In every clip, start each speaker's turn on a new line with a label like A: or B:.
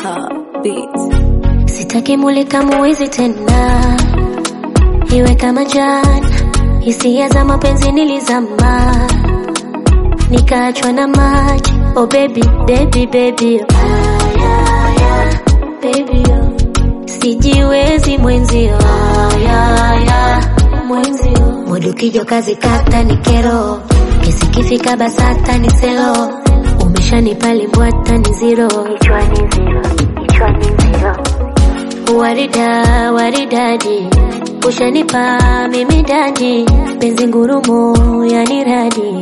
A: Rebecca Beats.
B: Sitaki mulika muwizi tena, iwe kama jana. Hisia za mapenzi nilizama, nikaachwa na maji. Oh baby, baby, baby, oh. Ay, ay, ay, baby, oh. Sijiwezi mwenzio, Ay, ay, ay, mwenzio. Mudu kijo kazi kata ni kero, kesi kifika basata ni selo. Umeshanipa limbwata ni zero, kichwani zero, kichwani zero. Warida, waridadi, ushanipa mimi dadi, penzi ngurumo yani radi.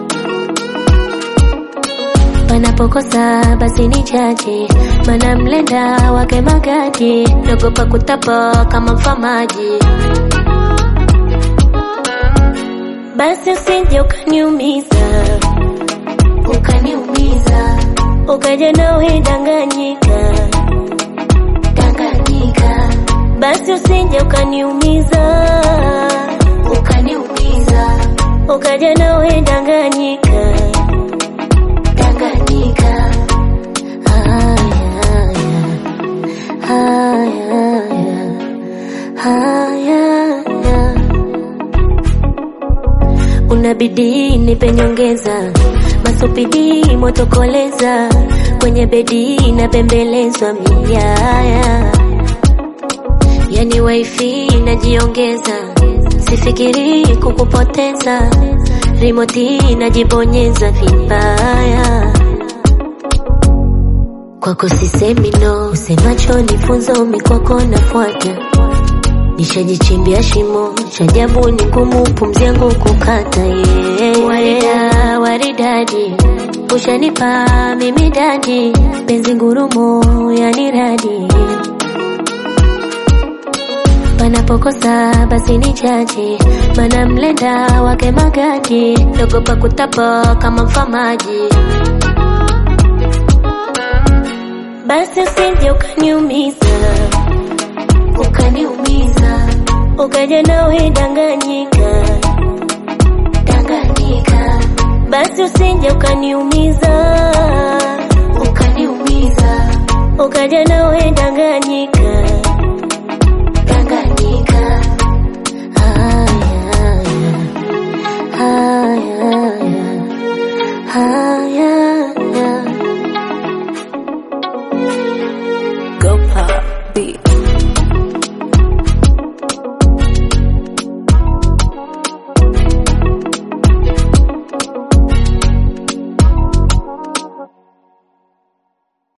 B: Panapokosa basi ni jaji, mana mlenda wake magadi, nagopa kutapa kama mfamaji. Basi usije ukaniumiza, ukaniumiza, ukaja nawe danganyika Tanganyika. Basi usije ukaniumiza, ukaniumiza, ukaja nawe Tanganyika, Tanganyika. Haya, haya, haya, haya. Unabidi nipe nyongeza, masupidi motokoleza, kwenye bedi napembelezwa miaya, yani wifi najiongeza, sifikiri kukupoteza, rimoti najibonyeza vibaya kwako sisemi no, usemacho ni funzo, mikwako nafuata nishajichimbia shimo chajabu ni ngumu pumzi yangu kukata yeah. Warida, waridadi ushanipa mimi dadi penzi ngurumo yani radi panapokosa basi ni jaji mana mlenda wake magadi nagopa kutapa kama mfamaji basi usije ukaniumiza ukaniumiza ukaja nawe danganyika danganyika basi usije ukaniumiza ukaniumiza ukaja nawe danganyika danganyika haya haya haya